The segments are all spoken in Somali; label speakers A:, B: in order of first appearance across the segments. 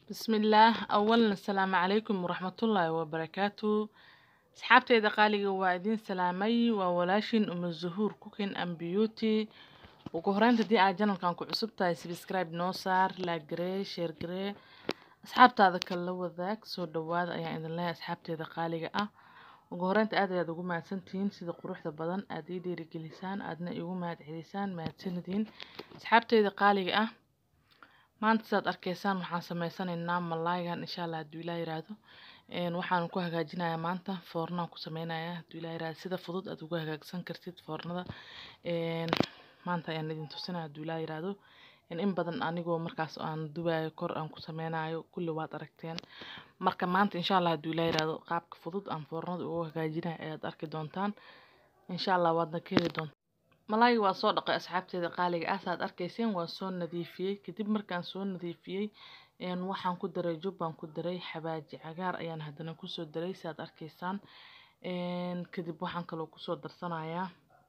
A: bismillaah awalan asalaamu calaykum waraxmatullaahi wabarakaatu asxaabteyda qaaliga waa idiin salaamay waa walaashin uma zuhuur cooking and beauty ugu horeynta haddii aad janalkan ku cusub tahay subscribe noo saar like garee share garee asxaabtaada kale la wadaag soo dhawaada ayaan idin leeyahay asxaabteeda qaaliga ah ugu horeynta aad ayaad ugu mahadsantihiin sida quruxda badan aad ii dhiirigelisaan aadna igu mahad celisaan mahadsanidin asxaabteyda qaaliga ah maanta saad arkaysaan waxaan sameysanaynaa malaayan insha allah hadduu ilaa yiraahdo waxaan ku hagaajinayaa maanta foornaan ku sameynayaa hadduu ilaa yiraahdo sida fudud aad ugu hagaagsan kartid foornada maanta ayaan idin tusinaya hadduu ilaa yiraahdo in badan anigoo markaas aan dubayo kor aan ku sameynayo kulli waad aragteen marka maanta insha allah hadduu ilaa yiraahdo qaabka fudud aan foornada ugu hagaajinayo ayaad arki doontaan insha allah waadna ka heli doontaan malaayga waa soo dhaqay asxaabteeda qaaliga ah saad arkayseen waa soo nadiifiyey kadib markaan soo nadiifiyey waxaan ku daray jubbaan ku daray xabaaji cagaar ayaan haddana kusoo daray saad arkaysaan kadib waxaan kaloo kusoo darsanayaa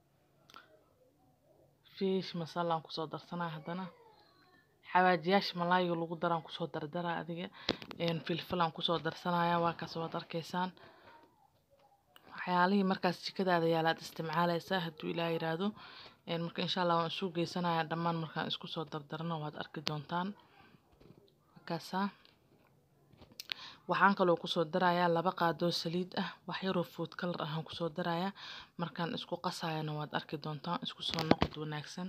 A: fish masalaan kusoo darsanaya haddana xawaajiyaasha malaayga lagu daraan kusoo dardara adiga filfilaan kusoo darsanaya waa kaas waad arkaysaan waxyaalihii markaas jikadaada yaalaad isticmaalaysaa hadduu ilaa yiraahdo marka insha allah waan isu geysanaya dhammaan markaan isku soo dardarno waad arki doontaan markaasaa waxaan kaloo kusoo darayaa laba qaadoo saliid ah wax yaroo food color ahaan kusoo darayaa markaan isku qasayana waad arki doontaan isku soo noqod wanaagsan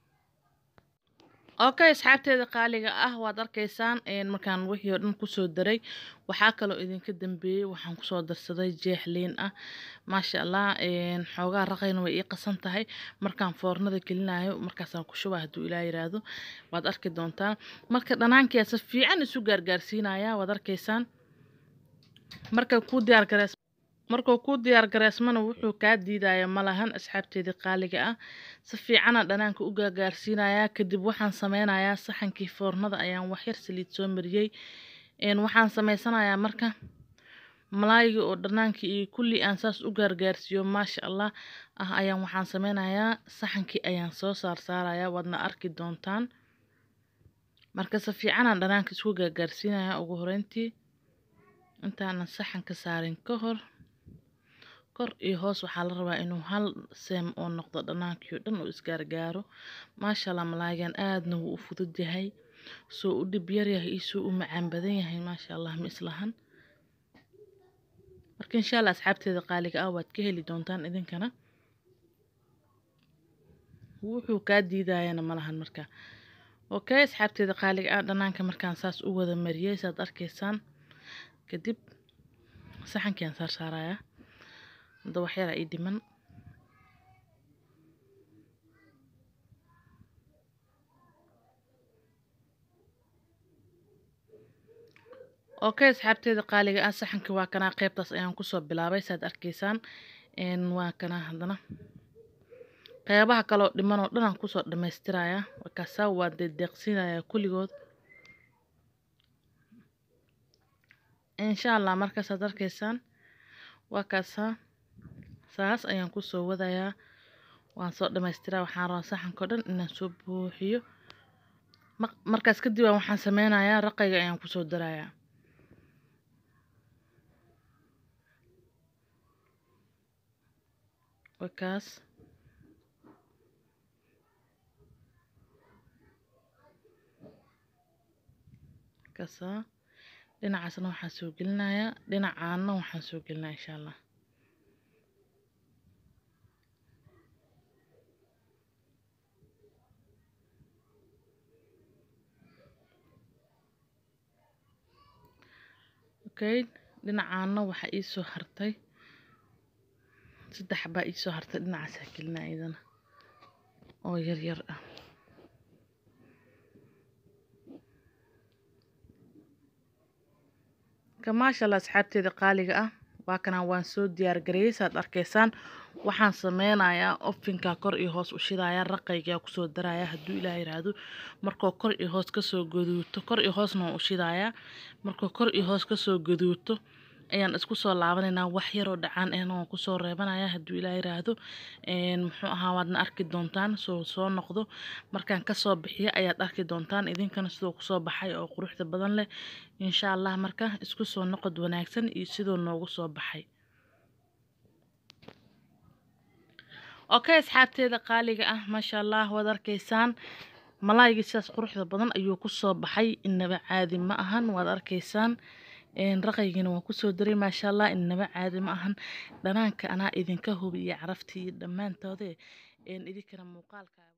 A: okay asxaabteeda qaaliga ah waad arkaysaan markaan wixii oo dhan kusoo daray waxaa kaloo idinka dambeeyey waxaan kusoo darsaday jeex liin ah maasha allah xoogaa raqayna way ii qasan tahay markaan foornada gelinayo markaasaan ku shubaa hadduu ilaa yiraahdo waad arki doontaan marka dhanaankiyaa si fiican isu gaargaarsiinaya waad arkaysaan marka ku diyaar gareys markuu ku diyaar gareysmana wuxuu kaa diidaya malahan asxaabteedii qaaliga ah si fiicana dhanaanka u gaagaarsiinayaa kadib waxaan sameynayaa saxankii foornada ayaan waxyar saliid soo mariyey waxaan sameysanayaa marka malaayga oo dhanaanka iyo kulli aan saas u gaargaarsiiyo maasha allah ah ayaan waxaan sameynayaa saxankii ayaan soo saarsaarayaa waadna arki doontaan marka si fiicanaan dhanaanka isku gaargaarsiinayaa ugu horeyntii intaanan saxanka saarin ka hor kor iyo hoos waxaa la rabaa inuu hal seem oo noqdo dhanaankii oo dhan uu isgaargaaro maasha allah malaagan aadna wuu u fudud yahay soo u dhib yar yahay iyo soo u macaan badan yahay maasha allah ma islahan marka insha allah asxaabteeda qaaliga ah waad ka heli doontaan idinkana wuxuu kaa diidayana malahan marka okay asxaabteeda qaaliga ah dhanaanka markaan saas u wada mariyey saad arkaysaan kadib saxankiaan saar saarayaa hadda waxyaraa ii dhiman okay asxaabteeda qaaliga ah saxanka waa kanaa qeybtaas ayaan kusoo bilaabay saad arkaysaan waa kanaa haddana qeybaha kaloo dhiman oo dhan aan kusoo dhamaystirayaa markaasaa waa deedeeqsiinayaa kulligood insha allah markaasaad arkaysaan waa kaasaa saas ayaan kusoo wadayaa waan soo dhamaystiraa waxaan rabaa saxanka o dhan inaan soo buuxiyo markaas kadib aan waxaan sameynayaa raqayga ayaan kusoo darayaa wakaas kaasaa dhinacaasna waxaan soo gelinayaa dhinacaana waxaan soo gelinaya insha allah okay dhinacaana waxaa iisoo hartay saddex baa iisoo hartay dhinacaasaa gelinaya iyadana oo yar yar ah maasha allah asxaabteeda qaaliga ah waa kanaa waan soo diyaar gareeyey saad arkaysaan waxaan sameynayaa ofinka kor iyo hoos u shidayaa raqaygaa kusoo darayaa hadduu ilaah yiraahdo markuu kor iyo hoos kasoo gaduuto kor iyo hoosna waan u shidayaa markuu kor iyo hoos kasoo gaduuto ayaan isku soo laabanaynaa wax yaroo dhacaan ahna waan kusoo reebanaya hadduu ilaa yiraahdo muxuu ahaa waadna arki doontaan soo soo noqdo markaan kasoo bixiyo ayaad arki doontaan idinkana sidoo kusoo baxay oo quruxda badan leh insha allah marka isku soo noqod wanaagsan iyo sidoo noogu soo baxay okay asxaabteeda qaaliga ah maasha allah waad arkaysaan malaayga sidaas quruxda badan ayuu kusoo baxay inaba caadi ma ahan waad arkaysaan raqaygina waan kusoo daray maasha allah inaba caadi ma ahan dhanaanka anaa idinka hubiya caraftii dhammaantoode idinkana muuqaalka